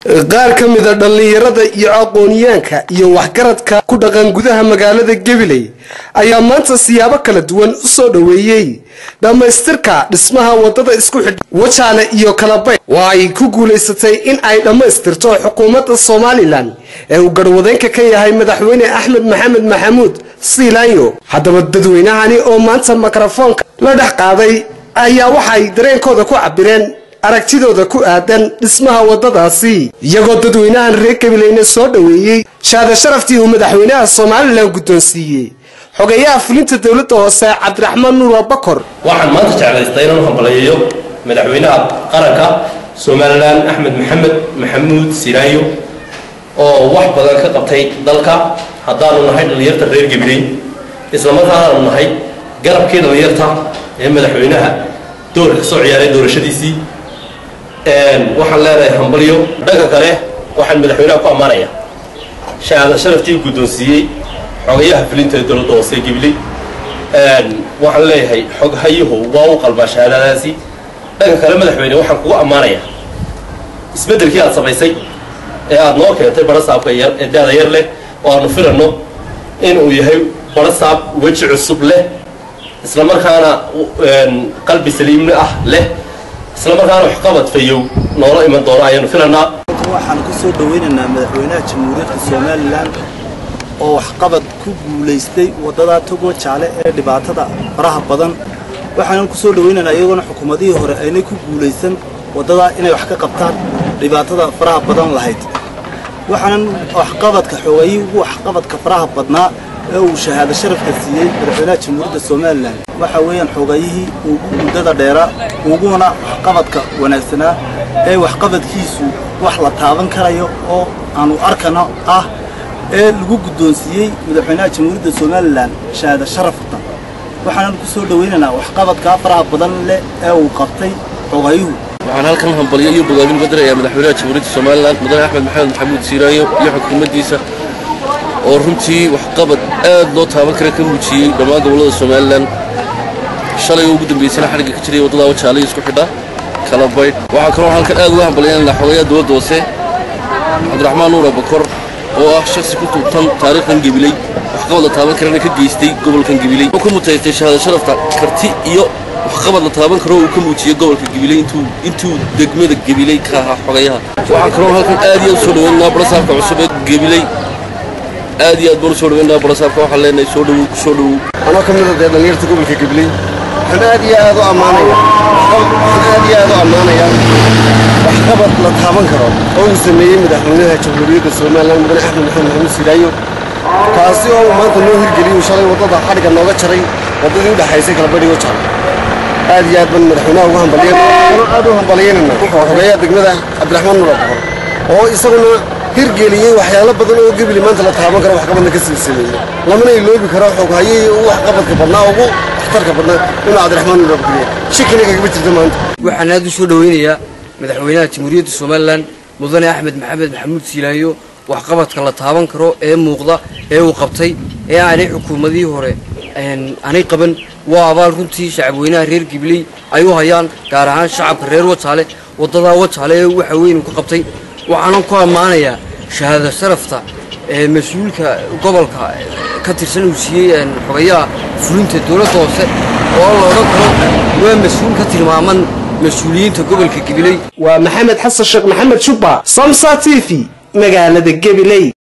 qaar ka mida dhallinyarada iyo aqooniyaanka iyo waxgaradka ku dhaqan gudaha magaalada gabiley ayaa maanta siyaabo kala duwan u soo dhoweeyey dhammaystirka dhismaha wadada isku xidh wajaale iyo kalabay oo ay ku guulaysatay in ay dhammaystirto xukuumadda somalilan ee uu garwadeenka ka yahay madaxweyne axmed maxamed maxamuud siilaanyo haddaba dadweynahani oo maanta mikrofoonka la dhex qaaday ayaa waxay dareenkooda ku cabireen aragtidooda ku aadan dhismaha wadadaasi iyagoo dadweynahan reer gabileyna soo dhoweeyey shaada sharaftii uu madaxweynaha somalilan guddoonsiiyey xogeeyaha fulinta dowladda hoose cabdiraxmaan nuur abakor waxaan maanta jeclaystay inaan u hambalayeeyo madaxweynaha qaranka somalilan axmed maxamed maxamuud siraayo oo wax badan ka qabtay dalka haddaanu nahay dhallinyarta reer gabiley islamarkaanaanu nahay garabkii dhallinyarta ee madaxweynaha doorka ka soo ciyaaray doorashadiisii waxaan leenahay hambalyo dhanka kale waxaan madaxweynaha ku ammaanaya shahaada sharaftii guddoonsiiyey xogayaha fulinta ee dowladda hoose gabiley waxaan leeyahay xoghayuhu waa u qalbaa shahaadadaasi dhanka kale madaxweyne waxaan kugu ammaanaya isbeddelkii aad samaysay ee aad noo keentay barasaabka yar ee daada yar leh oo aanu filanno inuu yahay barasaab weji cusub leh isla markaana qalbi saliimni ah leh isla markaana waxqabad fayow noola iman doono ayaanu filanaa waxaan ku soo dhowaynaynaa madaxweynaha jamhuuriyadda somalilan oo waxqabad ku guulaystay waddadaa togo jaale ee dhibaatada faraha badan waxaanan ku soo dhowaynaynaa iyagoona xukuumadihii hore aynay ku guulaysan waddadaa inay wax ka qabtaan dhibaatada faraha badan lahayd waxaanan waxqabadka xoogayii ugu waxqabadka faraha badnaa ee uu shahaado sharafka siiyey madaxweynaha jamhuuriyadda somalilan waxa weeyaan xoogayihii ugu muddada dheera uguna waxqabadka wanaagsanaa ee waxqabadkiisu wax la taaban karayo oo aanu arkano ah ee lagu guddoonsiiyey madaxweynaha jamhuuriyadda somalilan shahaado sharafta waxaanan ku soo dhowaynaynaa waxqabadkaa faraha badan leh ee uu qabtay xoogayuhu waxaan halkan hambalyo iyo bogaadin uga dirayaa madaxweynaha jamhuuriyadda somalilan mudane axmed maxamed maxamuud siiraayo iyo xukuumaddiisa oo runtii waxqabad aad loo taaban kara ka muujiyey dhammaan gobollada somalilan shalay oo ugu dambaysana xadhigga ka jiray waddada wajaalayo isku xidha kala baydh waxaa kaloo halkan aad uga hambalyaynana xogayaha dowladda hoose cabdiraxmaan nuur abakor oo ah shaksi ku tuubtan taariikhdan gebiley waxqabad la taaban karana ka geystay gobolkan gebiley wuxuu ku mutaystay shahaado sharafta karti iyo waxqabad la taaban karo uu ka muujiyey gobolka gabiley intuu intuu degmada gabiley ka ahaa xogayaha waxaa kaloo halkan aad iyo aad usoo dhaweynaa barasaabka cusub ee gabiley aad iyo aad baan usoo dhaweynaa barasaabka waxaan leenahay soo dhawow ku soo dhawow anoo ka mid a dee dhallinyarta gobolka gabiley waxaan aad iyo aad u ammaanaya waxaan aad iyo aad u ammaanaya waxqabad la taaban karo oo uu sameeyey madaxweynaha jamhuuriyadda somalilan mudane axmed maxamed maxamuud siilaayo kaasi oo uu maanta noo hirgeliyey uu shalay waddada xadhigga nooga jaray waddadii u dhexaysay kalabadhigo jaal aad iyo aad baan madaxweynaha ugu hambalyen anoo aad u hambalyaynana xogeeyaha degmada cabdiraxmaan nuur abakor oo isaguna hirgeliyey waxyaalo badan oo gebili maanta la taaban karo waxqabadna ka sii sameeyey lamana iloobi karo xoghayihii ugu waxqabadka badnaa ugu waxtarka badnaa inuu cabdiraxmaan nuur abakor yahay shikina kagama jirta maanta waxaan aad u soo dhoweynayaa madaxweynaha jamhuuriyadda somalilan mudane axmed maxamed maxamuud siilaayo waxqabadka la taaban karo ee muuqda ee uu qabtay ee aanay xukuumadihii hore aanay qaban waa abaal runtii shacabweynaha reer gibley ay u hayaan gaar ahaan shacabka reer wajaale waddadaa wajaale ee waxa weyn uu ka qabtay waxaanan ku ammaanayaa shahaado sharafta ee mas-uulka gobolka ka tirsan uu siiyey xogayaha fulinta dowladda hoose oo la odhan karo waa mas-uul ka tilmaaman mas-uuliyiinta gobolka gabiley waa maxamed xasan sheekh maxamed jubba samsa t v magaalada gabiley